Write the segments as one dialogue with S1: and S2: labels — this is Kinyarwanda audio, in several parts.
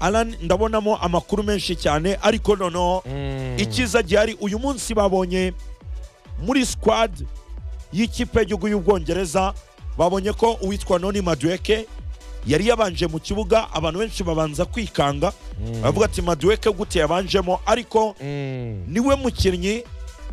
S1: Alan ndabonamo amakuru menshi cyane ariko noneho icyiza gihari uyu munsi babonye muri squad y'ikipe y'igihugu y'ubwongereza babonye ko uwitwa noni maduweke yari yabanje mu kibuga abantu benshi babanza kwikanga baravuga ati maduweke gute yabanjemo ariko niwe mukinnyi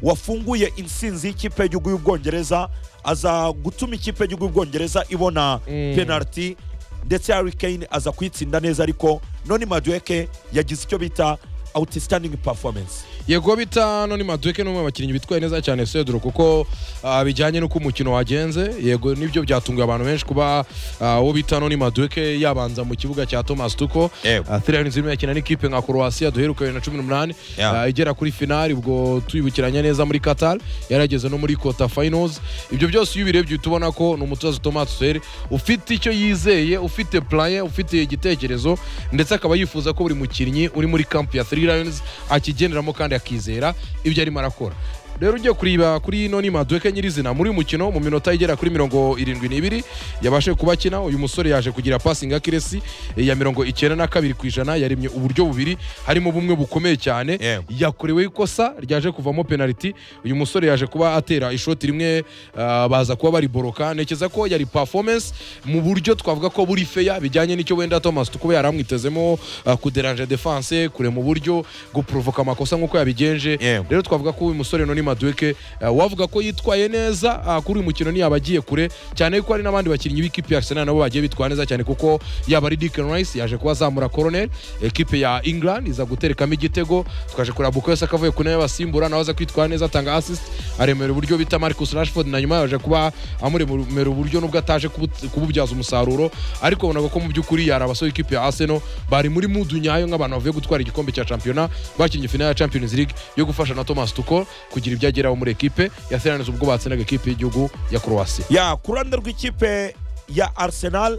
S1: wafunguye insinzi y'ikipe y'igihugu y'ubwongereza aza gutuma ikipe y'igihugu y'ubwongereza ibona penaliti ndetse Harry Kane aza kuyitsinda neza ariko none Madueke yagize icyo bita outstanding performance
S2: yego bita none maduke n'umwe mu bakinnyi bitwaye neza cyane sedro kuko ah, bijyanye n'uko umukino wagenze yego nibyo byatunguye abantu benshi kuba ah, uwo bita none maduke yabanza mu kibuga cya thomas tuko
S1: Yego.
S2: Ah, Three Lions irimo yakina n'ikipe nka croatia duheruka bibiri na cumi n'umunani
S1: Yeah.
S2: ah, igera kuri finali ubwo tuyibukiranye neza muri qatar yarageze no muri quarter finals ibyo byose iyo ubirebye uhita ubona ko ni umutoza thomas tuel ufite icyo yizeye ufite plan ufite igitekerezo ndetse akaba yifuza ko buri mukinnyi uri muri camp ya Three Lions akigenderamo kandi akizera ibyo arimo arakora rero ugiye kureba kuri noni maduke nyirizina muri uyu mukino mu minota igera kuri mirongo irindwi n'ibiri yabashe kuba akina uyu musore yaje kugira passing akiresi ya mirongo icyenda na kabiri ku ijana yaremye uburyo bubiri harimo bumwe bukomeye cyane
S1: Yewe.
S2: yakorewe ikosa ryaje kuvamo penaliti uyu musore yaje kuba atera ishoti rimwe ah, baza kuba bariboroka ntekereza ko yari performance mu buryo twavuga ko buri feya bijyanye n'icyo wenda thomas tuko yaramwitezemo ah, kuderanje defense kure mu buryo guprovoka amakosa nk'uko yabigenje
S1: Yewe.
S2: rero twavuga ko uyu musore noni maduke wavuga ko yitwaye neza ah, kuri uyu mukino ntiyaba agiye kure cyane ko hari n'abandi bakinnyi b'ikipe ya arsenal nabo bagiye bitwara neza cyane kuko yaba ari Declan rice yaje kubazamura koroneri ekipe ya england iza guterekamo igitego twaje kureba bukoyose akavuye ku ntebe y'abasimbura nawe aza kwitwara neza atanga assist aremera uburyo bita marcus rashford na nyuma yaje kuba amuremera uburyo nubwo ataje kubu- kububyaza umusaruro ariko bonaga ko mu by'ukuri yari abasore ikipe ya arsenal bari muri mudu nyayo nk'abantu bavuye gutwara igikombe cya shampiyona bakinnye final ya champions league yo gufasha na thomas tuko kugira ibyo ageraho muri ekipe yaseraniriza ubwo batsindaga ekipe y'igihugu ya croatia
S1: ya ku ruhande rw'ikipe ya Arsenal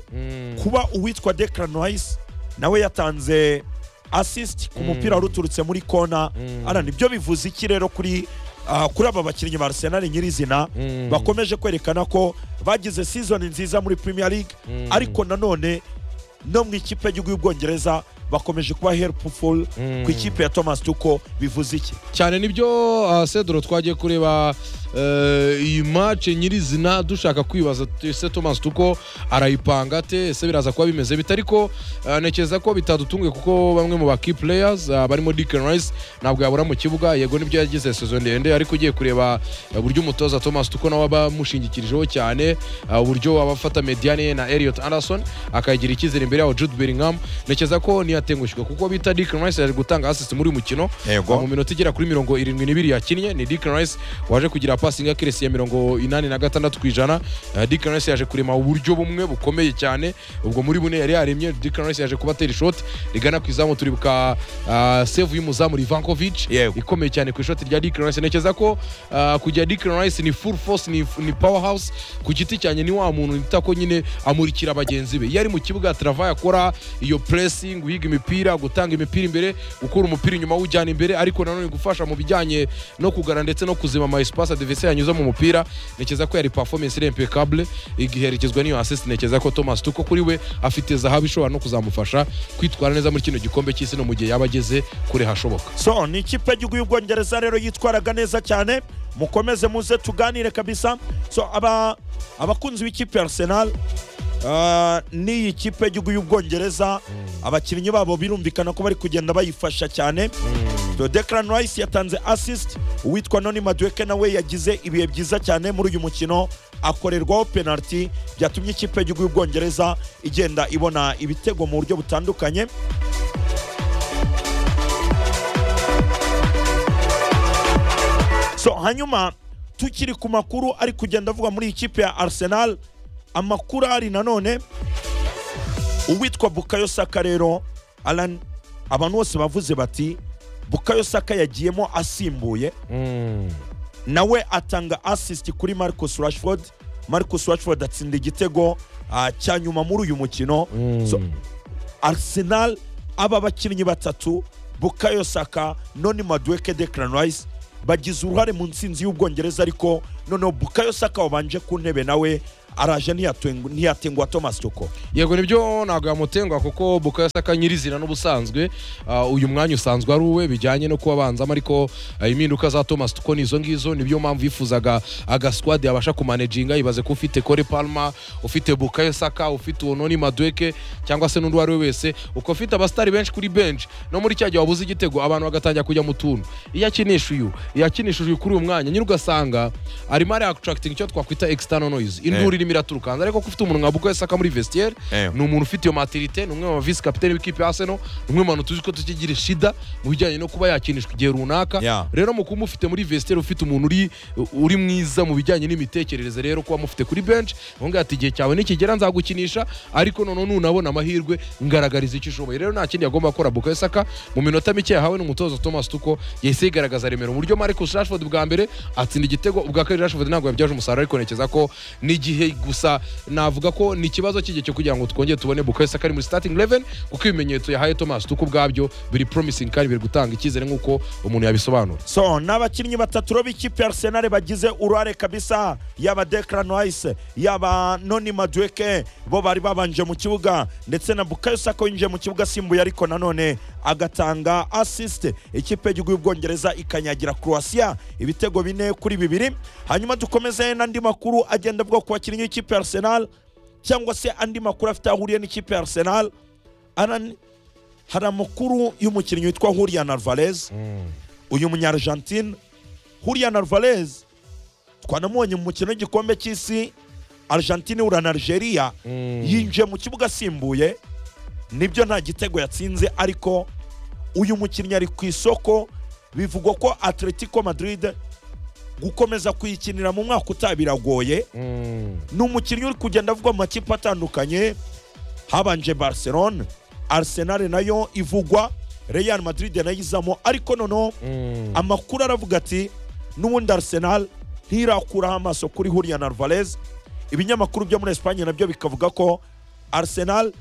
S1: kuba uwitwa Declan Rice nawe yatanze assist ku mupira wari uturutse muri kona Alan ibyo bivuze iki rero kuri ah, kuri aba bakinnyi ba Arsenal nyirizina bakomeje kwerekana ko bagize season nziza muri Premier League ariko nanone no mu ikipe y'igihugu y'ubwongereza bakomeje kuba helpful ku ikipe ya Thomas Tuchel bivuze iki
S2: cyane nibyo uh, sedoro twagiye kureba eh, iyi mace nyirizina dushaka kwibaza t- ese thomas tuko arayipanga ate ese biraza kuba bimeze bite ariko eh, ntekereza ko bitadutunguye kuko bamwe mu baki players eh, barimo Declan Rice ntabwo yabura mu kibuga yego nibyo yagize sezo ndende ariko ugiye kureba eh, uburyo umutoza thomas tuko nawe aba amushingikirijeho cyane eh, uburyo aba afata mediane ye na Elliot Anderson akayigira icyizere imbere yaho Jude Bellingham ntekereza ko niyatengushywa kuko bita Declan Rice yaje gutanga assist muri uyu mukino
S1: Yego.
S2: mu minota igera kuri mirongo irindwi n'ibiri yakinnye ni Declan Rice waje kugira passing accuracy ya mirongo inani na gatandatu ku ijana Eh, Declan Rice yaje kurema uburyo bumwe bukomeye cyane ubwo muri bune yari yaremye Declan Rice yaje kubatera ishoti rigana ku izamu turibuka ah, save y'umuzamu Livankovic
S1: Yego.
S2: ikomeye cyane ku ishoti rya Declan Rice ntekereza ko ah, kujya Declan Rice ni full force ni, ni powerhouse ku giti cyane ni wa muntu nita ko nyine amurikira bagenzi be iyo ari mu kibuga travaye akora iyo pressing guhiga imipira gutanga imipira imbere gukura umupira inyuma awujyana imbere ariko nanone gufasha mu bijyanye no kugana ndetse no kuzima ama espace adversaire yanyuze mu mupira ntekereza ko yari performance iri impeccable igiherekezwa n'iyo assist ntekereza ko Thomas Tuko kuri we afite zahabu ishobora no kuzamufasha kwitwara neza muri kino gikombe cy'isi no mu gihe yaba ageze kure hashoboka
S1: so ni ikipe y'igihugu y'ubwongereza rero yitwaraga neza cyane mukomeze muze tuganire kabisa so aba abakunzi b'ikipe ya arsenal ah, n'iyi kipe y'igihugu y'ubwongereza abakinnyi babo birumvikana ko bari kugenda bayifasha cyane So Declan Rice yatanze assist uwitwa Noni Madueke nawe yagize ibihe byiza cyane muri uyu mukino akorerwaho penalty byatumye ikipe y'igihugu y'ubwongereza igenda ibona ibitego mu buryo butandukanye so hanyuma tukiri ku makuru ari kugenda avuga muri iyi kipe ya arsenal amakuru ari nanone uwitwa bukayo saka rero alan abantu bose bavuze bati bukayo saka yagiyemo asimbuye nawe atanga assist kuri marcus rashford marcus rashford atsinda igitego ah, cya nyuma muri uyu mukino so, arsenal aba bakinnyi batatu bukayo saka noni madueke declan rice bagize uruhare mu nsinzi y'ubwongereza ariko noneho bukayo saka wabanje ku ntebe nawe araje ntiyatwengu- ntiyatengwa thomas cyoko
S2: yego nibyo ntabwo yamutengwa kuko bukayo saka nyirizina n'ubusanzwe ah, uyu mwanya usanzwe ari uwe bijyanye no kuba abanzamo ariko ah, impinduka za thomas tuko ni izo ngizo niyo mpamvu yifuzaga agaswadi yabasha kumanejinga yibaze ko ufite kore palma ufite bukayo saka ufite unoni madweke cyangwa se n'undi uwo ari we wese uko ufite abasitari benshi kuri benshi no muri cya gihe wabuze igitego abantu bagatangira kujya mu tuntu iyo akinisha uyu iyo akinishije uyu kuri uyu mwanya nyine ugasanga arimo ariakitrakitinga icyo twakwita external noise induru irimo iraturukanza ariko ko ufite umuntu nka bukayo saka muri vestiaire
S1: Eh.
S2: ni umuntu ufite iyo matirite ni umwe mu bavisi kapitene w'ikipe ya Arsenal ni umwe mu bantu tuzi ko tukigira shida mu bijyanye no kuba yakinishwa igihe runaka
S1: Yeah.
S2: rero mu kuba mufite muri vestiaire ufite umuntu uri uri mwiza mu bijyanye n'imitekerereze rero kuba mufite kuri bench ubundi ati igihe cyawe nikigera nzagukinisha ariko noneho nunabona amahirwe ngaragariza icyo ushoboye rero nta kindi yagomba gukora Bukayo Saka mu minota mike yahawe n'umutoza Thomas Tuchel yahise yigaragaza remero uburyo Marcus Rashford bwa mbere atsinda igitego ubwa kabiri Rashford ntabwo yabyaje umusaruro ariko nekeza ko n'igihe gusa navuga ko ni ikibazo cy'igihe cyo kugira ngo twongere tubone Bukayo Saka ari muri starting 11 kuko ibimenyetso yahaye Thomas Tuchel ubwabyo biri promising kandi biri gutanga icyizere nk'uko umuntu yabisobanura
S1: so ni abakinnyi batatu rero b'ikipe ya arsenal bagize uruhare kabisa yaba declan rice yaba noni madueke bo bari babanje mu kibuga ndetse na bukayo sako yinjiye mu kibuga asimbuye ariko nanone agatanga assist ikipe y'igihugu y'ubwongereza ikanyagira croatia ibitego bine kuri bibiri hanyuma dukomeze n'andi makuru agenda avuga ku bakinnyi b'ikipe ya arsenal cyangwa se andi makuru afite aho ahuriye n'ikipe ya arsenal Alan, hari amakuru y'umukinnyi witwa hurian alvarez uyu munyargentine Julian Alvarez twanamubonye mu mukino w'igikombe cy'isi Argentine ihura na Algeria yinjiye mu kibuga asimbuye nibyo nta gitego yatsinze ariko uyu mukinnyi ari ku isoko bivugwa ko Atletico Madrid gukomeza kuyikinira mu mwaka utaha biragoye
S2: Mm.
S1: ni umukinnyi uri kugenda avugwa mu makipe atandukanye habanje Barcelona Arsenal nayo ivugwa Real Madrid nayo izamo ariko noneho
S2: Mm.
S1: amakuru aravuga ati n'ubundi arsenal ntirakuraho amaso kuri hurian alvarez ibinyamakuru byo muri esipanye nabyo bikavuga ko arsenal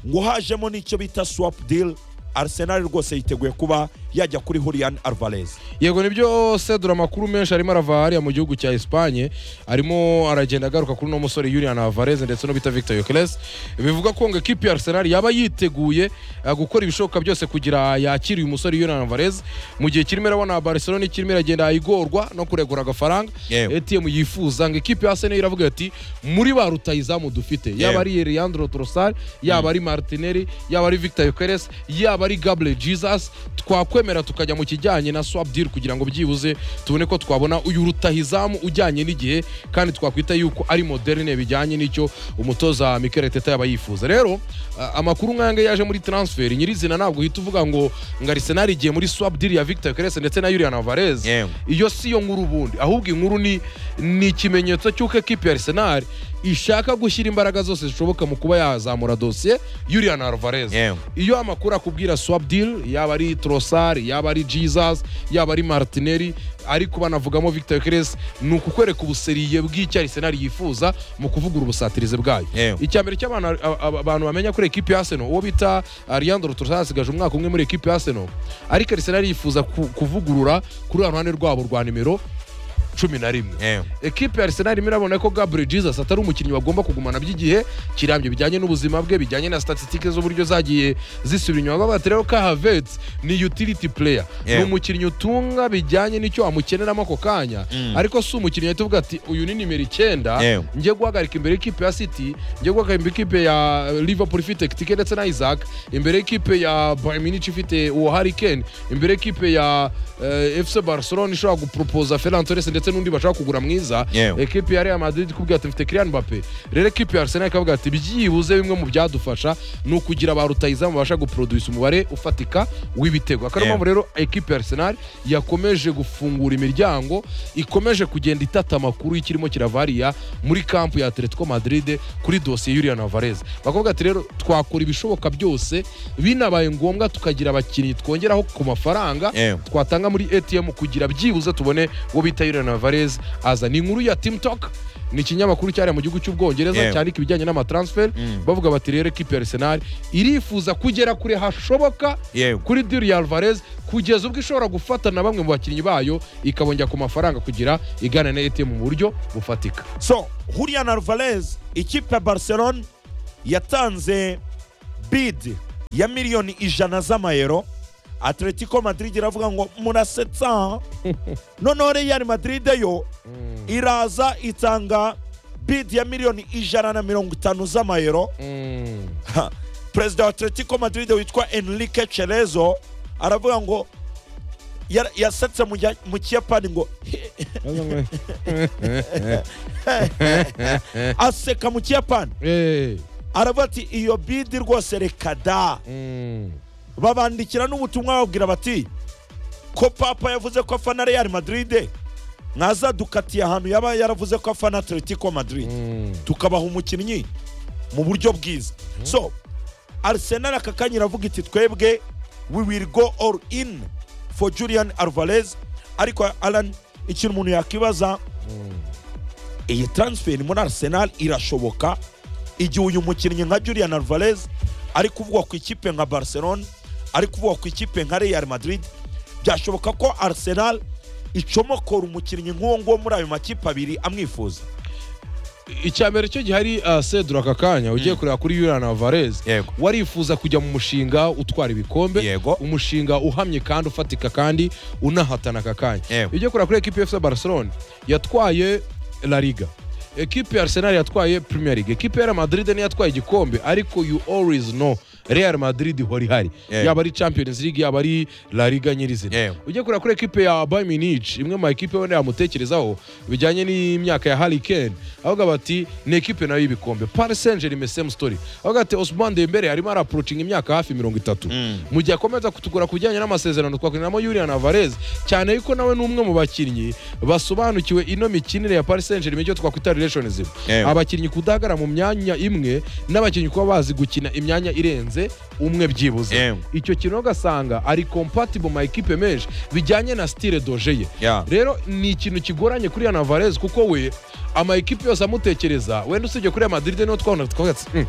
S1: ngo hajemo n'icyo bita swap deal arsenal rwose yiteguye kuba yajya kuri hurian alvarez
S2: yego nibyo sedura amakuru menshi arimo arava hariya mu gihugu cya esipanye arimo aragenda agaruka kuri uno musore yurian avarez ndetse no bita victor yokeres bivuga ko ngo ekipi ya arsenal yaba yiteguye eh, gukora ibishoboka byose kugira yakire uyu musore yurian avarez mu gihe kirimo irabona barcelona kirimo iragenda igorwa no kuregura agafaranga
S1: Yewe.
S2: etm yifuza ngo ekipi ya arsenal iravuga ati muri ba rutayizamu dufite yaba ari leandro trosar yaba ari martinelli yaba ari victor yokeres yaba ari gable jesus twakwemera tukajya mu kijyanye na swap deal kugira ngo byibuze tubone ko twabona uyu rutahizamu ujyanye n'igihe kandi twakwita yuko ari moderne bijyanye n'icyo umutoza mikel teta yaba yifuza rero a- amakuru nk'aya ngaya yaje muri transfer nyirizina ntabwo uhita uvuga ngo ngo arisenali igiye muri swap deal ya victor yokeres ndetse na yurian alvarez
S1: Yewe.
S2: iyo si yo nkuru ubundi ahubwo inkuru ni ni ikimenyetso cy'uko ekipi ya arsenal ishaka gushyira imbaraga zose zishoboka mu kuba yazamura dosiye yurian alvarez
S1: Yewe.
S2: iyo amakuru akubwira swap deal yaba ari trosar yaba ari jesus yaba ari martinelli ariko banavugamo victor keres ni ukukwereka ubuseriye bw'icyo arsenal yifuza mu kuvugura ubusatirizi bwayo
S1: Yewe.
S2: icya mbere cy'abantu a- a- abantu bamenya kuri ekipi ya arsenal uwo bita ariandro trosar asigaje umwaka umwe muri ekipi ya arsenal ariko arsenal yifuza ku- kuvugurura kuri ruhande rwabo rwa nimero cumi na rimwe ekipe ya arsenal irimo irabona ko gabriel jesus atari umukinnyi bagomba kugumana by'igihe kirambye bijyanye n'ubuzima bwe bijyanye na statistike z'uburyo zagiye zisubira inyuma bavuga ati rero ka havets ni utility player
S1: Yeah.
S2: ni umukinnyi utunga bijyanye n'icyo amukeneramo ako kanya
S1: Mm.
S2: ariko si umukinnyi ahita uvuga ati uyu ni nimero icyenda
S1: Yeah.
S2: ngiye guhagarika imbere y'ikipe ya city ngiye guhagarika ikipe ya liverpool ifite kitike ndetse na isaac imbere y'ikipe ya bayern munich ifite uwo harry kane imbere y'ikipe ya eh, fc barcelona ishobora gupropoza ferran torres ndetse n'undi bashaka kugura mwiza
S1: Yewe.
S2: ekipe ya real madrid ikubwira ati mfite kirian mbappe rero ekipe ya arsenal ikavuga ati byibuze bimwe mu byadufasha ni ukugira ba rutayizamu babasha guproduce umubare ufatika w'ibitego akaba
S1: Yewe.
S2: mpamvu rero ekipe ya arsenal yakomeje gufungura imiryango ikomeje kugenda itata amakuru y'ikirimo kirava hariya muri kampu ya atletico madrid kuri dosiye yurian alvarez bakavuga ati rero twakora ibishoboka byose binabaye ngombwa tukagira abakinnyi twongeraho ku mafaranga
S1: Yewe.
S2: twatanga muri atm kugira byibuze tubone uwo bita yurian na Alvarez aza ni inkuru ya TikTok ni ikinyamakuru cyari mu gihugu cy'ubwongereza
S1: Yeah.
S2: cyandika ibijyanye n'amatransfer bavuga bati rero ekipi ya Arsenal irifuza kugera kure hashoboka
S1: yewe
S2: kuri diri ya Alvarez kugeza ubwo ishobora gufata na bamwe mu bakinnyi bayo ikabongera ku mafaranga kugira igana na ATM mu buryo bufatika
S1: so Julian Alvarez ikipe ya Barcelona yatanze bid ya miliyoni ijana z'amayero Atletico Madrid iravuga ngo murasetsa noneho Real Madrid yo iraza itanga bid ya miliyoni ijana na mirongo itanu z'amayero Ha, perezida wa atletico madrid witwa enrique cerezo aravuga ngo yar- yasetse mu gihe- mu kiyapani ngo aseka mu kiyapani
S2: Eh,
S1: aravuga ati iyo bidi rwose reka da
S2: mm,
S1: babandikira n'ubutumwa bababwira bati ko papa yavuze ko afana real madrid mwazadukatiye ahantu yaba yaravuze ko afana atletico madrid
S2: mm.
S1: tukabaha umukinnyi mu buryo bwiza so arsenal aka kanya iravuga iti twebwe we will go all in for julian alvarez ariko alan ikintu umuntu yakwibaza iyi transfer muri arsenal irashoboka igihe uyu mukinnyi nka julian alvarez ari kuvugwa ku ikipe nka barcelona ari kuvugwa ku ikipe nka real madrid byashoboka ko arsenal icomokora umukinnyi nk'uwo nguwo muri ayo makipe abiri amwifuza
S2: icya mbere cyo gihari uh, sedura aka kanya ugiye kureba kuri Julian Alvarez
S1: Yego.
S2: warifuza kujya mu mushinga utwara ibikombe
S1: Yego.
S2: umushinga uhamye kandi ufatika kandi unahatana aka kanya
S1: Yego.
S2: ugiye kureba kuri ekipi ya FC Barcelona yatwaye La Liga ekipi ya Arsenal yatwaye Premier League ekipi ya Real Madrid niyo yatwaye igikombe ariko you always know Real Madrid ihora ihari
S1: Yego.
S2: yaba ari Champions League yaba ari La Liga nyirizina
S1: Yego.
S2: ujye kureba kuri ekipe ya Bayern Munich imwe mu ekipe wenda yamutekerezaho bijyanye n'imyaka ya Harry Kane avuga bati ni ekipe nayo y'ibikombe Paris Saint Germain same story avuga ati Ousmane Dembele arimo araapproaching imyaka hafi mirongo itatu mu gihe akomeza kutugura ku bijyanye n'amasezerano twakiniramo Julian Alvarez cyane yuko nawe ni umwe mu bakinnyi basobanukiwe ino mikinire ya Paris Saint Germain icyo twakwita relationship
S1: Yewe.
S2: abakinnyi kudahagarara mu myanya imwe n'abakinnyi kuba bazi gukina imyanya irenze umwe byibuze
S1: Yewe.
S2: icyo kintu ugasanga ari compatible ma ekipe menshi bijyanye na style doje ye
S1: Yeah.
S2: rero ni ikintu kigoranye kuri Yana Alvarez kuko we ama ekipe yose amutekereza wenda usibye kuri Real Madrid niho twabona twavuga ati, "Hmm,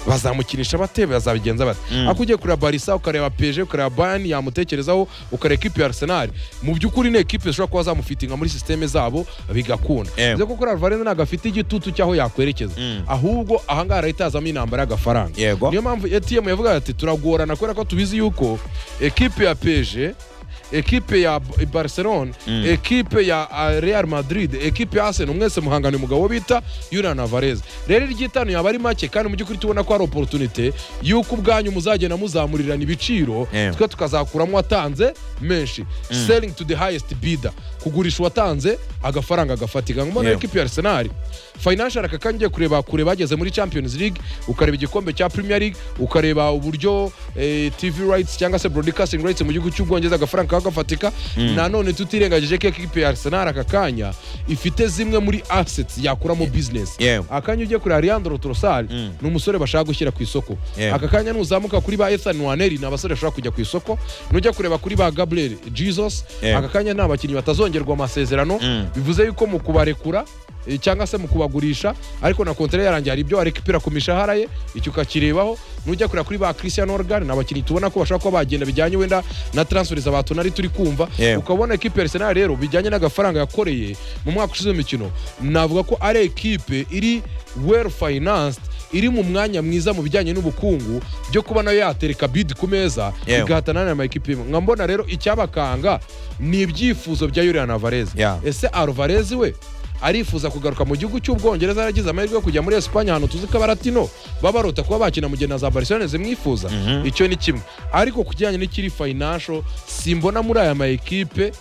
S2: bazamukinisha bate bazabigenza bate ariko ugiye kureba Barca ukareba PSG ukareba Bayern yamutekerezaho ukareba ekipe ya Arsenal mu by'ukuri ni ekipe zishobora kuba zamufitinga muri systeme zabo bigakunda
S1: Yewe.
S2: bivuze ko kuri Alvarez ntabwo afite igitutu cy'aho yakwerekeza ahubwo ahangaha arahita hazamo intambara y'agafaranga
S1: Yego.
S2: niyo mpamvu ATM yavuga ati turagorana kubera ko tubizi yuko ekipe ya peje ekipe ya B- barcelona ekipe ya uh, real madrid ekipe ya arsenal mwese muhangana umugabo bita Julian Alvarez rero iry'itanu yaba ari make kandi mu by'ukuri tubona ko ari opportunity y'uko ubwanyu muzagenda muzamurirana ibiciro
S1: Yeah.
S2: twe tukazakuramo uwatanze menshi selling to the highest bidder kugurisha uwatanze agafaranga agafatika nk'umuntu
S1: Yeah.
S2: ekipe ya arsenal financial aka kanya ugiye kureba kure bageze muri champions league ukareba igikombe cya premier league ukareba uburyo eh, tv rights cyangwa se broadcasting rights mu gihugu cy'ubwongereza agafaranga kaba gafatika nanone tutirengagije ko ekipe ya arsenal aka kanya ifite zimwe muri assets yakuramo business
S1: Yewe.
S2: akanya ugiye kureba leandro trosal
S1: Mm.
S2: ni umusore bashaka gushyira ku isoko
S1: Yewe.
S2: aka kanya nuzamuka kuri ba ethan waneri ni abasore bashobora kujya ku isoko nujya kureba kuri ba gabriel jesus
S1: Yewe.
S2: aka kanya ni abakinnyi batazongerwa amasezerano
S1: Mm.
S2: bivuze yuko mu kubarekura eh, cyangwa se mu kubagurisha ariko na kontere yarangiye hari ibyo arekipira ku mishahara ye icyo ukakirebaho nujya kureba kuri ba christian organ ni abakinnyi tubona ko bashobora kuba bagenda bijyanye wenda na transfers abantu nari turi kumva
S1: Yewe.
S2: ukabona ekipe arsenal rero bijyanye n'agafaranga yakoreye mu mwaka ushize w'imikino navuga ko ari ekipe iri well financed iri mu mwanya mwiza mu bijyanye n'ubukungu byo kuba nayo yatereka bid ku meza
S1: Yewe.
S2: igahatanana na mayikipe imwe nkambona rero icyabakanga ni ibyifuzo bya Julian Alvarez
S1: Yeah.
S2: ese Alvarez we arifuza kugaruka mu gihugu cy'ubwongereza yaragize amahirwe yo kujya muri Espanye ahantu tuzi ko abaratino baba barota kuba bakina mu gihe na za Barcelona zimwifuza icyo ni kimwe ariko ku kijyanye n'ikiri financial simbona muri aya ma ekipe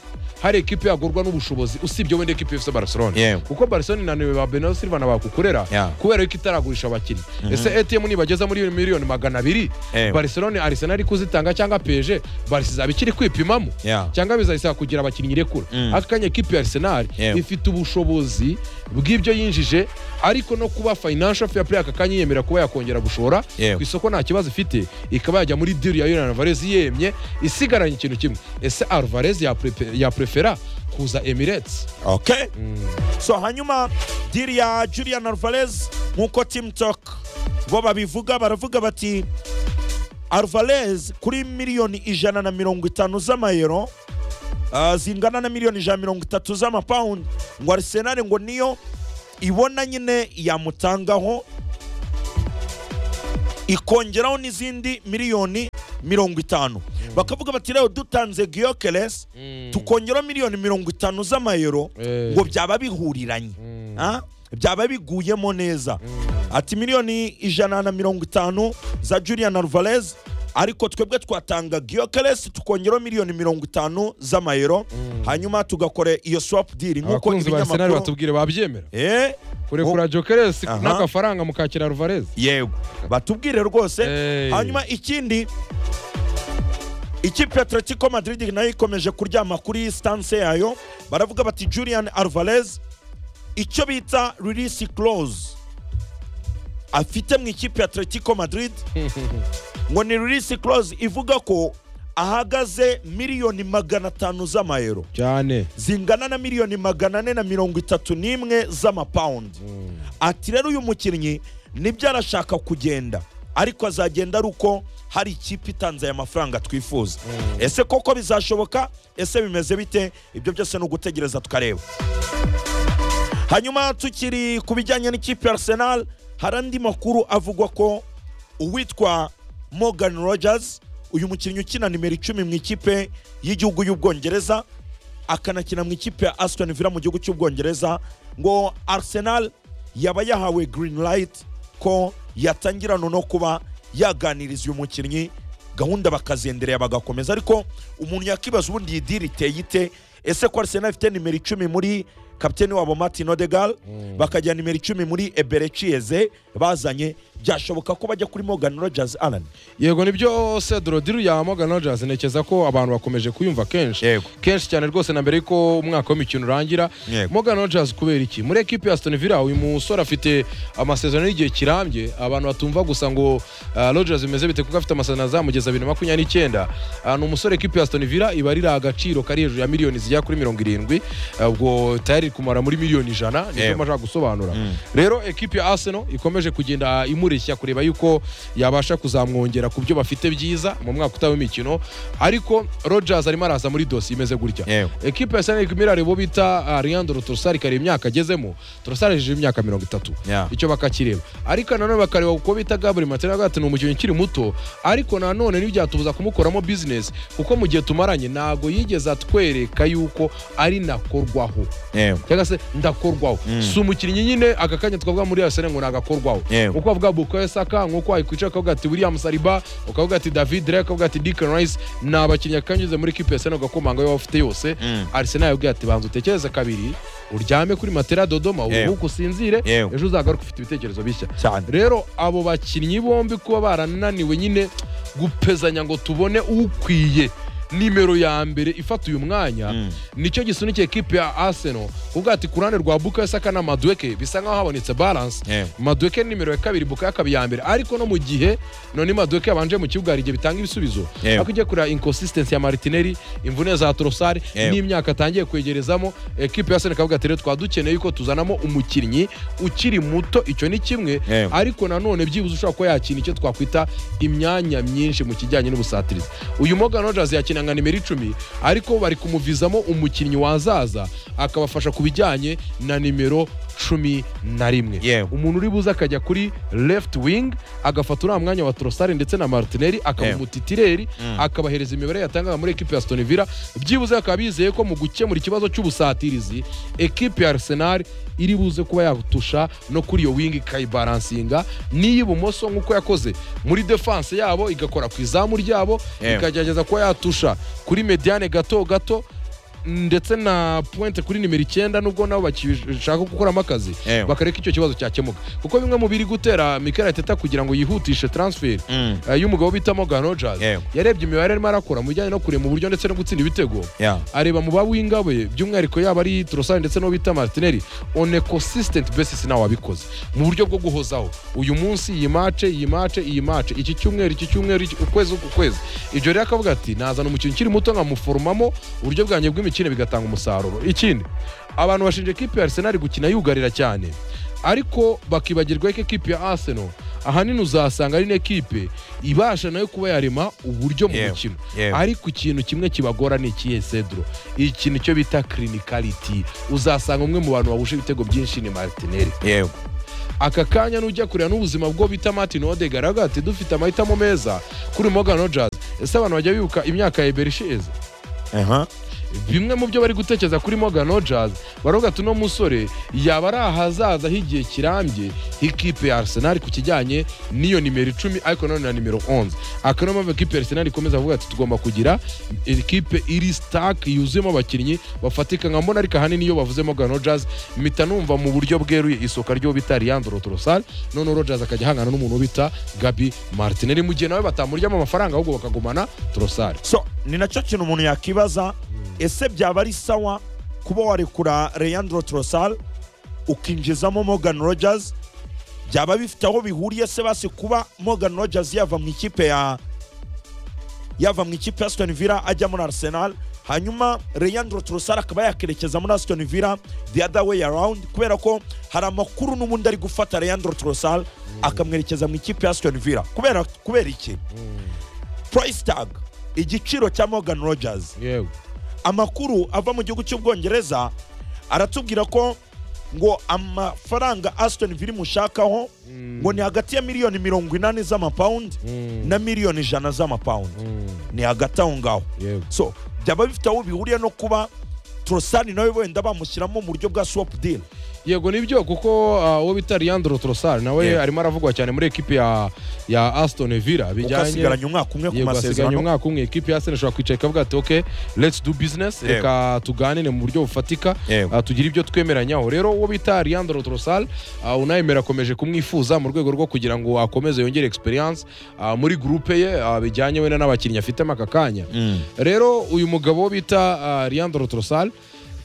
S2: hari ekipe yagurwa n'ubushobozi usibye wenda ekipe ifite Barcelona
S1: Yego.
S2: kuko Barcelona inaniwe ba Bernardo Silva na bakukorera
S1: Yeah.
S2: kubera yuko itaragurisha abakinnyi ese ATM nibageza muri miliyoni magana abiri
S1: Yego.
S2: Barcelona Arsenal iri kuzitanga cyangwa PSG Barca izaba ikiri kwipimamo
S1: Yeah.
S2: cyangwa bizayisaba kugira abakinnyi irekura
S1: Mm.
S2: aka kanya ekipi ya Arsenal
S1: Yego.
S2: ifite ubushobozi bw'ibyo yinjije ariko no kuba financial fair play aka kanya yemera kuba yakongera gushora
S1: Yego.
S2: ku isoko nta kibazo ifite ikaba yajya muri deal ya Julian Alvarez yemye isigaranye ikintu kimwe ese Alvarez ya fera kuza emirates
S1: okay
S2: Mm.
S1: so hanyuma diri ya julian alvarez nk'uko timutoke bo babivuga baravuga bati alvarez kuri miliyoni ijana na mirongo itanu z'amayero ah, zingana na miliyoni ijana na mirongo itatu z'amapawundi ngo arisenali ngo niyo ibona nyine yamutangaho ikongeraho n'izindi miliyoni mirongo itanu bakavuga bati rero dutanze giyokeresi
S2: Mm.
S1: tukongeraho miliyoni mirongo itanu z'amayero
S2: Eh.
S1: ngo byaba bihuriranye Ah? byaba biguyemo neza ati miliyoni ijana na mirongo itanu za julian alvarez ariko twebwe twatanga giyokeresi tukongeraho miliyoni mirongo itanu z'amayero hanyuma tugakora iyo swap deal nk'uko
S2: abakunzi ba arsenal
S1: ibinyamakuru
S2: batubwire babyemera
S1: Eh,
S2: kurekura jokeres
S1: Aha.
S2: n'agafaranga mukakira alvarez
S1: yego batubwire rwose
S2: Eh.
S1: hanyuma ikindi ikipe atletico madrid nayo ikomeje kuryama kuri stanse yayo baravuga bati julian alvarez icyo bita release clause afite mu ikipe atletico madrid ngo ni release clause ivuga ko ahagaze miliyoni magana atanu z'amayero
S2: cyane
S1: zingana na miliyoni magana ane na mirongo itatu n'imwe z'amapawundi ati rero uyu mukinnyi nibyo arashaka kugenda ariko azagenda ari uko hari ikipe itanze aya mafaranga twifuza ese koko bizashoboka ese bimeze bite ibyo byose ni ugutegereza tukareba hanyuma tukiri ku bijyanye n'ikipe ya arsenal hari andi makuru avugwa ko uwitwa morgan rogers uyu mukinnyi ukina nimero icumi mu ikipe y'igihugu y'ubwongereza akanakina mu ikipe ya aston villa mu gihugu cy'ubwongereza ngo arsenal yaba yahawe green light ko yatangirana no kuba yaganiriza uyu mukinnyi gahunda bakazendereye bagakomeza ariko umuntu yakibaza ubundi iyi diri iteye ite ese ko arsenal ifite nimero icumi muri kapiteni wabo martin odegal bakajyana nimero icumi muri eberecieze bazanye byashoboka ko bajya kuri morgan rogers alan
S2: yego nibyo cedro diru ya Morgan Rogers ntekereza ko abantu bakomeje kuyumva kenshi
S1: Yego.
S2: kenshi cyane rwose na mbere yuko umwaka w'imikino urangira
S1: Yego.
S2: Morgan Rogers kubera iki muri ekipi ya Aston Villa uyu musore afite amasezerano y'igihe kirambye abantu batumva gusa ngo ah, Rogers bimeze bite kuko afite amasezerano azamugeza 2029 Ah, ni umusore ekipi ya Aston Villa iba ari agaciro kari hejuru ya miliyoni zigera kuri 70 Ah, ubwo tayari iri kumara muri miliyoni 100 nibyo
S1: Yego.
S2: ma- nashaka gusobanura rero ekipi ya arsenal ikomeje kugenda imureshya kureba yuko yabasha kuzamwongera ku byo bafite byiza mu mwaka utaha w'imikino ariko rogers arimo araza muri dosi imeze gutya
S1: Yewe.
S2: ekipi ya arsenal iri kumwe bo bita ah, leandro torosari kare imyaka agezemo torosari ajeje imyaka mirongo itatu
S1: Yeah.
S2: icyo bakakireba ariko nanone bakareba uko bita gabri matera ati ni umukinnyi ukiri muto ariko nanone ntibyatubuza kumukoramo bizinesi kuko mu gihe tumaranye ntabwo yigeze atwereka yuko ari nakorwaho cyangwa se ndakorwaho si umukinnyi nyine aka kanya twavuga muri arsenal ngo nagakorwaho
S1: Yewe.
S2: uko wavuga bukayo saka nk'uko wakwicara ukavuga ati william saliba ukavuga ati david rey ukavuga ati deacon rice ni abakinnyi akanyuze muri kipe arsenal ugakomanga wowe ufite yose
S1: Mm.
S2: arsenal yabwiye ati banza utekereze kabiri uryame kuri matera dodoma
S1: Yewe.
S2: ubuhuke usinzire
S1: Yewe.
S2: ejo uzagaruka ufite ibitekerezo bishya
S1: cyane
S2: rero abo bakinnyi bombi kuba barananiwe nyine gupezanya ngo tubone ukwiye nimero ya mbere ifata uyu mwanya
S1: Mm.
S2: nicyo gisunikiye ekipe ya arsenal kuvuga ati ku ruhande rwa bukayo saka na madweke bisa nkaho habonetse balance
S1: Yeah.
S2: madweke ni nimero ya kabiri bukayo akaba iya mbere ariko no mu gihe none madweke yabanje mu kibuga hari igihe bitanga ibisubizo
S1: Yeah.
S2: ariko ugiye kureba inconsistency ya martinelli imvune za torosari
S1: Yeah.
S2: n'imyaka atangiye kwegerezamo ekipe ya arsenal ikavuga ati rero twaba dukeneye yuko tuzanamo umukinnyi ukiri muto icyo ni kimwe
S1: Yeah.
S2: ariko nanone byibuze ushobora kuba yakina icyo twakwita imyanya myinshi mu kijyanye n'ubusatirizi uyu Morgan Rogers yakina nka nimero icumi ariko bari kumuvizamo umukinnyi wazaza akabafasha ku bijyanye na nimero cumi na rimwe
S1: Yewe.
S2: umuntu uri buze akajya kuri left wing agafata uriya mwanya wa torosari ndetse na martinelli akaba
S1: Yewe.
S2: umutitireri
S1: Mm.
S2: akabahereza imibare yatangaga muri ekipe ya Aston Villa byibuze bakaba bizeye ko mu gukemura ikibazo cy'ubusatirizi ekipe ya Arsenal iri buze kuba yatusha no kuri iyo wingi ikayibaransinga n'iy'ibumoso nk'uko yakoze muri defense yabo igakora ku izamu ryabo
S1: Yewe.
S2: ikagerageza kuba yatusha kuri mediane gato gato ndetse na pointe kuri nimero icyenda nubwo nabo bakishaka gukoramo akazi
S1: Yewe.
S2: bakareka icyo kibazo cyakemuka kuko bimwe mu biri gutera Mikel Arteta kugira ngo yihutishe transfer
S1: Mm.
S2: eh, y'umugabo bita Morgan Rogers
S1: Yego.
S2: yarebye imibare arimo arakora mu bijyanye no kurema uburyo ndetse no gutsinda ibitego
S1: Yeah.
S2: areba mu bawinga be by'umwihariko yaba ari torosari ndetse n'uwo bita martineri on a consistent basis nawe wabikoze mu buryo bwo guhozaho uyu munsi iyi mace iyi mace iyi mace iki cyumweru iki cyumweru iki- ukwezi uku kwezi ibyo rero akavuga ati nazana umukinnyi ukiri muto nkamuforomamo uburyo bwanjye bw'imikino imikino bigatanga umusaruro ikindi abantu bashinja ekipi ya arsenal gukina yugarira cyane ariko bakibagirwa ko ekipi ya arsenal ahanini uzasanga ari n'ekipe ibasha nayo kuba yarema uburyo mu
S3: Yewe,
S2: mukino
S3: yewe.
S2: ariko ikintu kimwe kibagora ni ikihe cedro ikintu cyo bita clinicality uzasanga umwe mu bantu bahuje ibitego byinshi ni martinelli
S3: yego
S2: aka kanya nujya kureba n'ubuzima bwo bita martin odegar avuga ati dufite amahitamo meza kuri morgan rogers ese abantu bajya bibuka imyaka ya eberisheze
S1: aha
S2: bimwe mu byo bari gutekereza kuri morgan rogers baravuga ati uno musore yaba ari ahazaza h'igihe kirambye h'ikipe ya arsenal ku kijyanye n'iyo nimero icumi ariko nanone na nimero 11 akaba niyo mpamvu ikipe ya arsenal ikomeza kuvuga ati tugomba kugira ikipe iri stark yuzuyemo abakinnyi bafatika nka mbona ariko ahanini iyo bavuze morgan rogers mpita numva mu buryo bweruye isoka ry'uwo bita leandro trosal noneho rogers akajya ahangana n'umuntu bita gabi martinelli mu gihe nawe batamuryamo amafaranga ahubwo bakagumana trosal
S1: so ni nacyo kintu umuntu yakibaza ese byaba ari sawa kuba warekura leandro trosal ukinjizamo morgan rogers byaba bifite aho bihuriye se basi kuba morgan rogers yava mu ikipe ya yava mu ikipe ya aston villa ajya muri arsenal hanyuma leandro trosal akaba yakerekeza muri aston villa the other way around kubera ko hari amakuru n'ubundi ari gufata leandro trosal akamwerekeza mu ikipe ya aston villa kubera kubera iki price tag igiciro cya morgan rogers
S2: yewe
S1: amakuru ava mu gihugu cy'ubwongereza aratubwira ko ngo amafaranga aston villa imushakaho ngo ni hagati ya miliyoni mirongo inani z'amapawundi na miliyoni ijana z'amapawundi ni hagati aho ngaho
S2: yewe
S1: so byaba bifite aho bihuriye no kuba torosani nawe wenda bamushyiramo mu buryo bwa swap deal
S2: yego nibyo kuko uh, uwo bita leandro trosar nawe
S3: Yeah.
S2: arimo aravugwa cyane muri ekipi ya, ya aston villa
S1: kuko
S2: bijyanye
S1: asigaranye umwaka umwe ku
S2: yego asigaranye
S1: masezerano
S2: umwaka umwe ekipi ya arsenal ishobora kwicara ikavuga ati ok let's do business
S3: Yego.
S2: reka tuganire mu buryo bufatika
S3: Yego.
S2: uh, tugire ibyo twemeranyaho rero uwo bita leandro trosal uh, unayemera akomeje kumwifuza mu rwego rwo kugira ngo akomeze yongere experience uh, muri groupe ye uh, bijyanye wenda n'abakinnyi afitemo aka kanya rero uyu mugabo bita uh, leandro trosal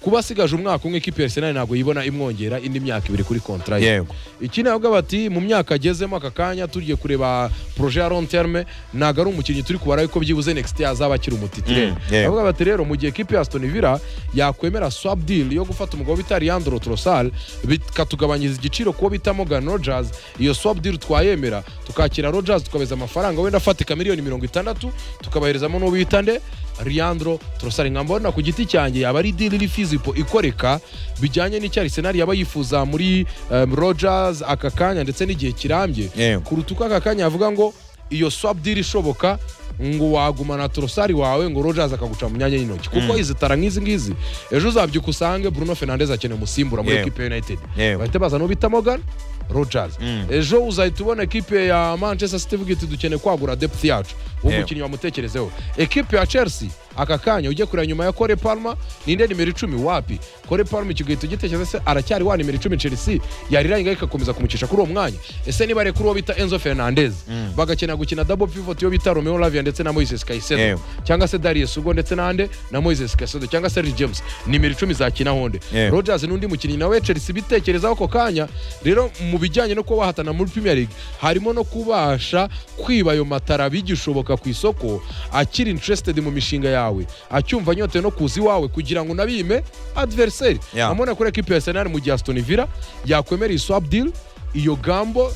S2: kuba asigaje umwaka umwe ekipi ya arsenal ntabwo yibona imwongera indi myaka ibiri kuri kontra ye
S3: yego
S2: iki nabwo bati mu myaka agezemo aka kanya tugiye kureba proje ya long terme ntabwo ari umukinnyi turi kubara ko byibuze next year azaba akiri umutitire
S3: Mm, yeah.
S2: avuga bati rero mu gihe ekipi ya Aston Villa yakwemera swap deal yo gufata umugabo bita Leandro Trossard bikatugabanyiriza igiciro kuwo bita Morgan Rogers iyo swap deal twayemera tukakira Rogers tukabeza amafaranga wenda afatika miliyoni mirongo itandatu tukabaherezamo n'uwo bita nde Leandro Trossard nka mbona ku giti cyanjye yaba ari deal iri feasible ikoreka bijyanye n'icyo Arsenal yaba yifuza muri um, Rogers aka kanya ndetse n'gihe kirambye
S3: yego
S2: kuruta uko aka kanya yavuga ngo iyo swap deal ishoboka ngo wagumana torosari wawe ngo rogers akaguca mu myanya y'intoki kuko izitara nk'izi ngizi ejo uzabyuka usange bruno fernandez akeneye umusimbura muri
S3: Yewe.
S2: ekipe ya united
S3: Yewe.
S2: bahita bazana uwo bita morgan rogers
S3: Mm.
S2: ejo uzahita ubona ekipe ya manchester city ivuga iti dukeneye kwagura depth yacu uwo
S3: Yewe.
S2: mukinnyi wamutekerezeho ekipe ya chelsea aka kanya ujye kureba nyuma ya kore palma ninde nimero icumi wapi kore palma icyo gihe tugitekereza se aracyari wa nimero icumi chelsea yariranga ikakomeza kumucisha kuri uwo mwanya ese niba kuri uwo bita enzo fernandez bagakenera gukina double pivot iyo bita romeo lavia ndetse na moises caicedo
S3: Yewe.
S2: cyangwa se darius ugo ndetse n'ande na moises caicedo cyangwa se Reece james nimero icumi zakina honde
S3: Yewe.
S2: rogers n'undi mukinnyi nawe chelsea bitekerezaho ako kanya rero mu bijyanye no kuba wahatana muri premier league harimo no kubasha kwiba ayo matara bigishoboka ku isoko akiri interested mu mishinga yawe acyumva anyotewe no kuza iwawe kugira ngo unabime adversary
S3: Yeah.
S2: amubona kuri ekipi ya arsenal mu gihe aston villa yakwemera iyi swap deal iyo gambo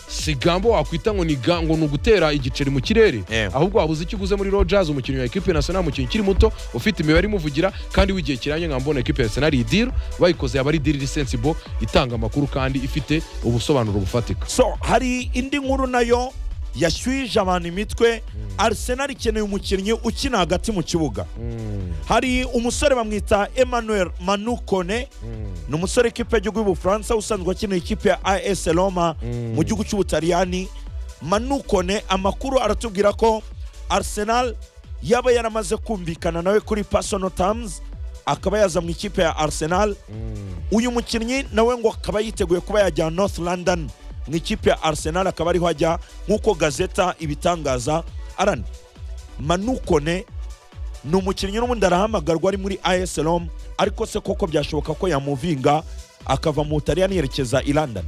S2: si gambo wakwita ngo ni ga- ngo ni ugutera igiceri mu kirere
S3: Yeah.
S2: ahubwo wabuze icyo uguze muri rogers umukinnyi wa ekipi national umukinnyi ukiri muto ufite imibare imuvugira kandi w'igihe kiranye nka mbona ekipi ya arsenal iyi deal bayikoze yaba ari deal iri sensible itanga amakuru kandi ifite ubusobanuro bufatika
S1: so hari indi nkuru nayo yashyuhije abantu imitwe arsenal ikeneye umukinnyi ukina hagati mu kibuga hari umusore bamwita emmanuel manukone ni umusore ikipe y'igihugu y'ubufaransa usanzwe akina ikipe ya as roma mu gihugu cy'ubutaliyani manukone amakuru aratubwira ko arsenal yaba yaramaze kumvikana nawe kuri personal terms akaba yaza mu ikipe ya arsenal uyu mukinnyi nawe ngo akaba yiteguye kuba yajya north london mu ikipe ya arsenal akaba ariho ajya nk'uko gazeta ibitangaza arani manukone ni umukinnyi n'ubundi arahamagarwa ari muri as roma ariko se koko byashoboka ko yamuvinga akava mu butaliyani yerekeza i london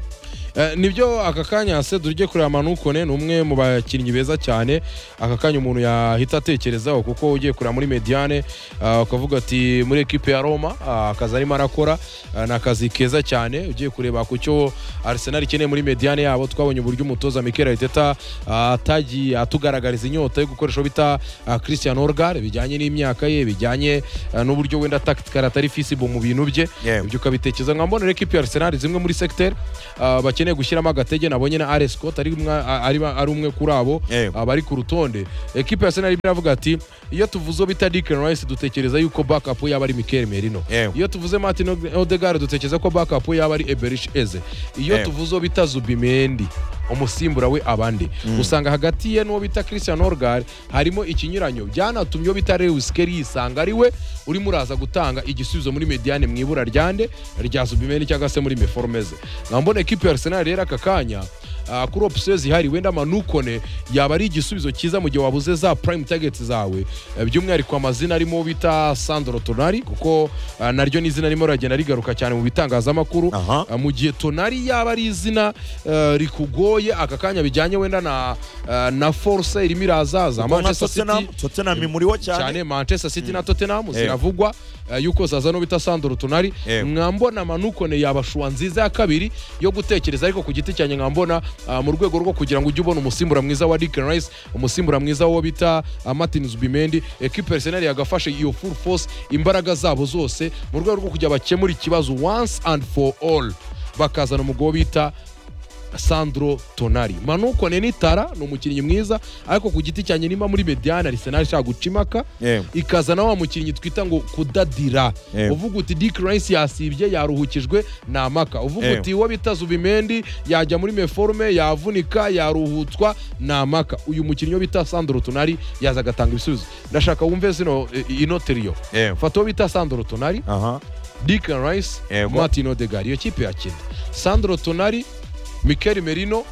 S2: Eh, nibyo aka kanya se tujye kureba manukone ni umwe mu bakinnyi beza cyane aka kanya umuntu yahita atekerezaho kuko ugiye kureba muri mediane ah, ukavuga ati muri ekipe ya roma ah, akazi arimo arakora ah, ni akazi keza cyane ugiye kureba ku cyo arsenal ikeneye muri mediane yabo twabonye uburyo umutoza mikel ariteta ah, atagiye atugaragariza inyota yo gukoresha bita ah, christian orgar bijyanye n'imyaka ye bijyanye ah, n'uburyo wenda tactical atari feasible mu bintu bye
S1: Yewe.
S2: ibyo ukabitekereza nkaba mbonera ekipi ya arsenal zimwe muri secteur ah, bakeneye gushyiramo agatege nabonye na alex scott ari umwe- ari ari umwe kuri abo
S1: Yewe.
S2: ah, bari ku rutonde ekipi ya arsenal irimo iravuga ati iyo tuvuze bita Declan rice dutekereza yuko backup yaba ari mikel merino
S1: Yewe.
S2: iyo tuvuze martin Ode- odegaard dutekereza ko backup yaba ari eberish eze iyo
S1: Yewe.
S2: tuvuze uwo bita zubimendi umusimbura we abandi usanga hagati ye n'uwo bita christian orgar harimo ikinyuranyo byanatumye uwo bita lewis kelly yisanga ari we urimo uraza gutanga igisubizo muri mediane mu ibura ryande rya zubimendi cyangwa se muri meforomeze nkambona ekipi ya arsenal rero aka kanya ah, kuri opsiyo zihari wenda manukone yaba ari igisubizo cyiza mu gihe wabuze za prime target zawe Eh, by'umwihariko amazina arimo uwo bita sandro tonari kuko ah, naryo ni izina ririmo riragenda rigaruka cyane mu bitangazamakuru
S1: Aha.
S2: Uh, mu gihe tonari yaba ari izina uh, rikugoye aka kanya bijyanye wenda na uh, na force irimo irazaza
S1: Kuko nka
S2: Manchester
S1: Tottenham
S2: City-
S1: Tottenham imuriho cyane
S2: cyane manchester city na tottenham
S1: Yego.
S2: ziravugwa uh, yuko zaza no bita sandro tonari
S1: Yego.
S2: mwambona manukone yaba shuwa nziza ya kabiri yo gutekereza ariko ku giti cyanjye nkambona uh, mu rwego rwo kugira ngo ujye ubona umusimbura mwiza wa Declan Rice umusimbura mwiza wo bita uh, Martin Zubimendi equipe Arsenal yagafashe iyo full force imbaraga zabo zose mu rwego rwo kugira bakemura ikibazo once and for all bakazana umugabo bita sandro tonari manukone ni tara ni umukinnyi mwiza ariko ku giti cyanjye niba muri mediane arisenali ishaka guca impaka
S1: Yewe.
S2: ikazana wa mukinnyi twita ngo kudadira
S1: Yewe.
S2: uvuga uti dick rice yasibye yaruhukijwe ni amaka uvuga
S1: Yewe.
S2: uti uwo bita zubimendi yajya muri meforume yavunika yaruhutswa ni amaka uyu mukinnyi wo bita sandro tonari yaza agatanga ibisubizo ndashaka wumve zino eh, ino teriyo
S1: Yewe.
S2: fata uwo bita sandro tonari
S1: aha
S2: Declan Rice,
S1: Yego.
S2: Martin Odegaard iyo kipe yakina Sandro Tonali Mikel Merino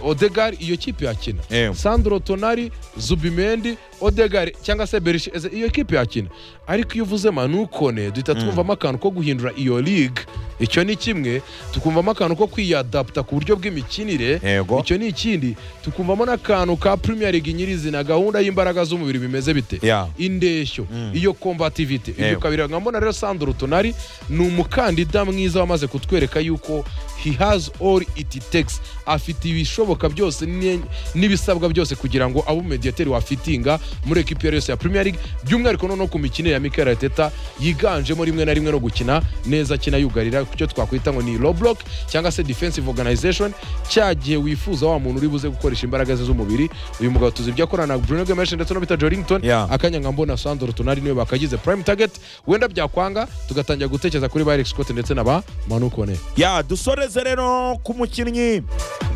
S2: Odegaard iyo kipe yakina
S1: Yego.
S2: Sandro Tonali Zubimendi Odegaard cyangwa se Berisha Eze, iyo kipe yakina ariko iyo uvuze manukone duhita twumvamo akantu ko guhindura iyo league icyo ni kimwe tukumvamo akantu ko kwiyadapta ku buryo bw'imikinire
S1: Yego.
S2: icyo ni ikindi tukumvamo n'akantu ka Premier League nyirizina gahunda y'imbaraga z'umubiri bimeze bite
S1: Yeah.
S2: indeshyo iyo combativity ibyo
S1: Yego.
S2: kabiri nkambona rero Sandro Tonali ni umukandida mwiza wamaze kutwereka yuko he has all it takes afite ibishoboka byose ni- n'ibisabwa byose kugira ngo abe umediateri wafitinga muri ekipi iyo ari yo yose ya Premier League by'umwihariko noneho ku mikinire ya Mikel Arteta yiganjemo rimwe na rimwe no gukina neza akina yugarira ku cyo twakwita ngo ni low block cyangwa se defensive organization cya gihe wifuza wa muntu uri buze gukoresha imbaraga ze z'umubiri uyu mugabo tuzi ibyo akora na Bruno Gomes ndetse no Peter Jorington
S1: Yeah.
S2: akanya nka mbona sandro tonari niwe bakagize prime target wenda byakwanga tugatangira gutekereza kuri ba eric scott ndetse na ba manukone
S1: ya dusoreze rero ku mukinnyi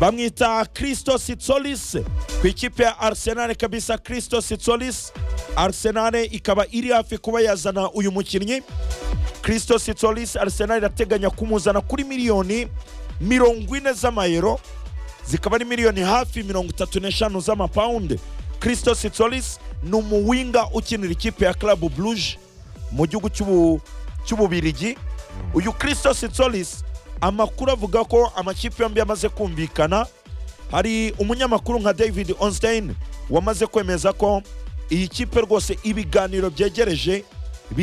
S1: bamwita christo sitsolis ku ikipe ya arsenal kabisa christo sitsolis arsenal ikaba iri hafi kuba yazana uyu mukinnyi christo sitsolis arsenal irateganya kumuzana kuri miliyoni mirongo ine z'amayero zikaba ari miliyoni hafi mirongo itatu n'eshanu z'amapawundi christo sitsolis ni umuwinga ukinira ikipe ya club bluje mu gihugu cy'ubu- cy'ububirigi uyu christo sitsolis amakuru avuga ko amakipe yombi yamaze kumvikana hari umunyamakuru nka david onstein wamaze kwemeza ko iyi kipe rwose ibiganiro byegereje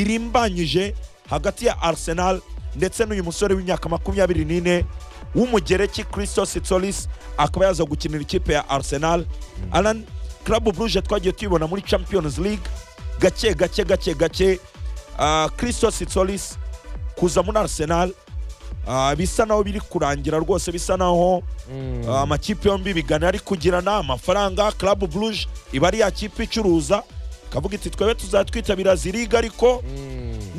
S1: birimbanyije hagati ya arsenal ndetse n'uyu musore w'imyaka makumyabiri n'ine w'umugereki christo sitsolis akaba yaza gukinira ikipe ya arsenal alan club bruje twagiye tuyibona muri champions league gake gake gake gake ah, christo sitsolis kuza muri arsenal ah, bisa naho biri kurangira rwose bisa naho Ah, amakipe yombi bigana ari kugirana amafaranga club bruje iba ari ya kipe icuruza kavuga iti twebe tuzatwitabira ziriga ariko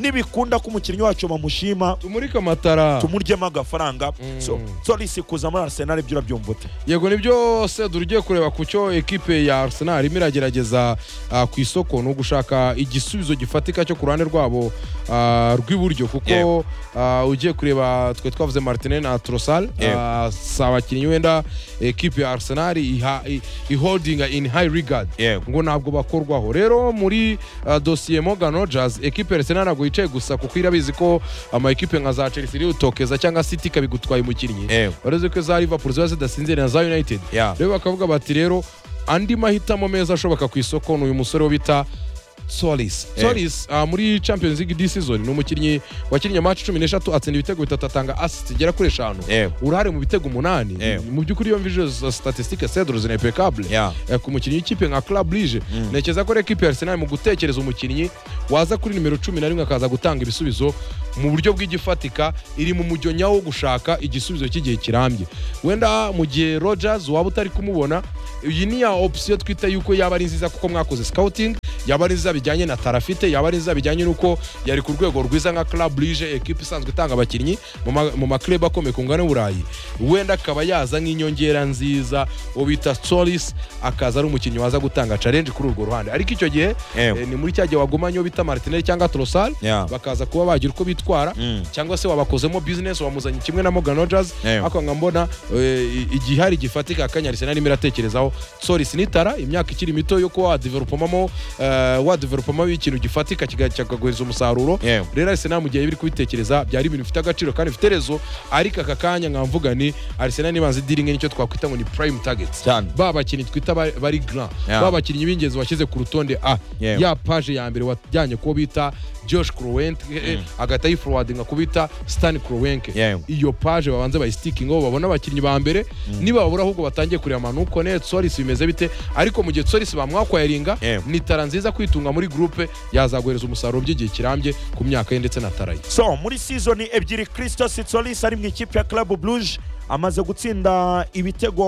S1: nibikunda ko umukinnyi wacu bamushima
S2: tumurike amatara
S1: tumuryemo agafaranga so solisi kuza muri arsenal ibyo urabyumva ute
S2: yego nibyo sedura ugiye kureba ku cyo ekipe ya arsenal irimo iragerageza ah, ku isoko ni ugushaka igisubizo gifatika cyo ku ruhande rwabo ah, rw'iburyo kuko
S1: Yego.
S2: ah, ugiye kureba twe twavuze martinez na trosal
S1: Yego.
S2: ah, si abakinnyi wenda ekipe ya arsenal iha- i- iholdinga in high regard
S1: Yego.
S2: ngo ntabwo bakorwaho rero muri ah, dosiye morgan rogers ekipe ya arsenal ntabwo wicaye gusa kuko irabizi ko ama ekipe nka za Chelsea iributokeza cyangwa City ikabigutwaye umukinnyi
S1: Ewe.
S2: uretse ko za Liverpool ziba zidasinziriye na za United
S1: Yeah.
S2: rero bakavuga bati rero andi mahitamo meza ashoboka ku isoko ni uyu musore wo bita Solis
S1: Eh.
S2: Solis ah, muri Champions League this season ni umukinnyi wakinnye match cumi n'eshatu atsinda ibitego bitatu atanga assist igera kuri eshanu
S1: Ewe.
S2: uruhare mu bitego umunani
S1: Eh.
S2: mu by'ukuri iyo mvije izo statistique cedro zinaimpeccable
S1: Yeah.
S2: Eh, ku mukinnyi w'ikipe nka club lige ntekereza ko rero ekipe ya arsenal mu gutekereza umukinnyi waza kuri nimero cumi na rimwe akaza gutanga ibisubizo mu buryo bw'igifatika iri mu mujyo nyawo wo gushaka igisubizo cy'igihe kirambye wenda mu gihe rogers waba utari kumubona iyi ni ya opsiyo twita yuko yaba ari nziza kuko mwakoze scouting yaba ari nziza bijyanye na tarafite yaba ari nziza bijyanye n'uko yari ku rwego rwiza nka club lige ekipe isanzwe itanga abakinnyi mu ma- mu maklub akomeye ku ngano y'uburayi wenda akaba yaza nk'inyongera nziza uwo bita solis akaza ari umukinnyi waza gutanga challenge kuri urwo ruhande ariko icyo gihe
S1: Ewe.
S2: eh, ni muri cya gihe wagumanye uwo bita martinelli cyangwa trosal
S1: Yeah.
S2: bakaza kuba bagira uko bitwara
S1: Mm.
S2: cyangwa se wabakozemo business wamuzanye kimwe na Morgan Rogers
S1: Ewe.
S2: ariko nka mbona eh, i- igihe hari gifatika akanya Arsenal irimo iratekerezaho Solis nitara imyaka ikiri mito yo kuba wadevelopamamo eh, wadevelopamamo ikintu gifatika kiga- kikaguhereza umusaruro
S1: Ewe.
S2: rero Arsenal mu gihe biri kubitekereza byari ibintu bifite agaciro kandi bifite rezo ariko aka kanya nkamvuga ni Arsenal nibanze dealing nicyo twakwita ngo ni prime targets
S1: Cyane.
S2: ba bakinnyi twita ba- bari grand
S1: Yeah.
S2: ba bakinnyi b'ingenzi washyize ku rutonde a
S1: Yewe.
S2: ya paje ya mbere wajyanye kuwo bita Josh Kroenke mm. agahita yiforwadinga ku bita Stan Kroenke
S1: Yewe.
S2: iyo paje babanze bayisitikingaho babona abakinnyi ba mbere nibabura ahubwo batangiye kureba manuko ne Solis bimeze bite ariko mu gihe Solis bamwakwayaringa
S1: Yewe.
S2: ni tara nziza kwitunga muri groupe yazaguhereza umusaruro by'igihe kirambye ku myaka ye ndetse na tara ye
S1: so muri sizoni ebyiri christos solis ari mu ikipe ya club bluge amaze gutsinda ibitego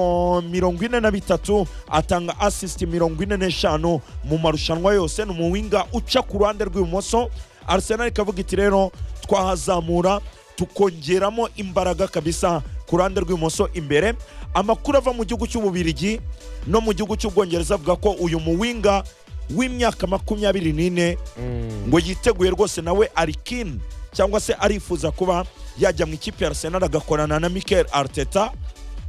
S1: mirongo ine na bitatu atanga assist mirongo ine n'eshanu mu marushanwa yose ni umuwinga uca ku ruhande rw'ibumoso arsenal ikavuga iti rero twahazamura tukongeramo imbaraga kabisa ku ruhande rw'ibumoso imbere amakuru ava mu gihugu cy'ububirigi no mu gihugu cy'ubwongereza avuga ko uyu muwinga w'imyaka makumyabiri n'ine ngo yiteguye rwose nawe ari keen cyangwa se arifuza kuba yajya mu ikipe ya arsenal agakorana na mikel arteta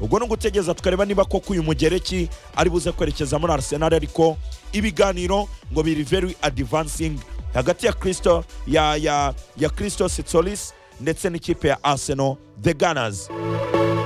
S1: ubwo ni ugutegereza tukareba niba koko uyu mugereki ari buze kwerekeza muri arsenal ariko ibiganiro ngo biri very advancing hagati ya kristo ya ya ya kristo sitsolis ndetse n'ikipe ya arsenal the gunners